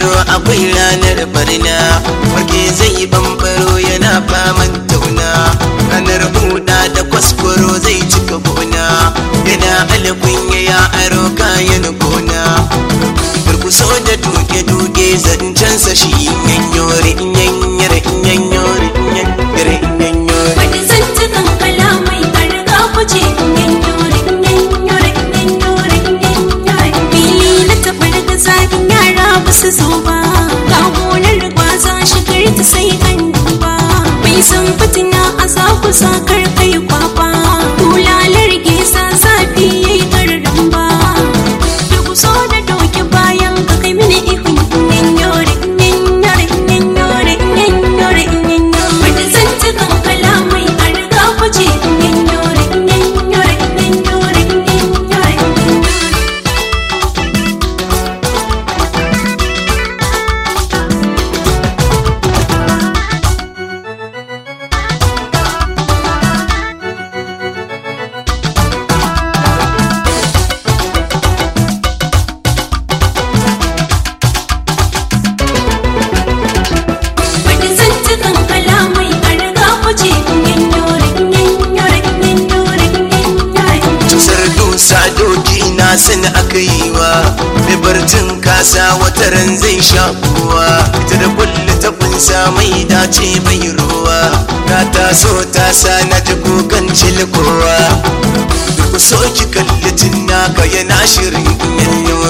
yau akwai ranar barna warke zai bambaro yana faman tauna ranar huda da kwaskwaro zai cika gona yana alkunya ya aro kayan gona durkuso da duke-duke zancensa shi yanyore yanyare yanyore yanyare yanyore Wani zantukan kalamai a riga kuce yanyore yanyore yanyore yanyore Fili na taɓar da zagin yara ba su zo ba Ga gonar gwaza shigar ta sai an duba Bai san fitina a za ku sa kar kai kwaba Bulalar gesa zafi yayi gardan ba Da ku so da doki bayan ka kai mini ihun yanyore yanyore yanyore yanyore yanyore Wani zantukan kalamai a riga kuce yanyore yanyore yanyore yanyore Wani zantukan kalamai a riga kuce yanyore yanyore yanyore yanyore Tusar dusa doki na san aka yi wa mai barcin kasa wata ran zai sha kuwa ita da kulle ta kunsa mai dace bai ruwa ta taso ta sa na ji kukan cilkowa duk so ki kalli naka yana shirin yanyore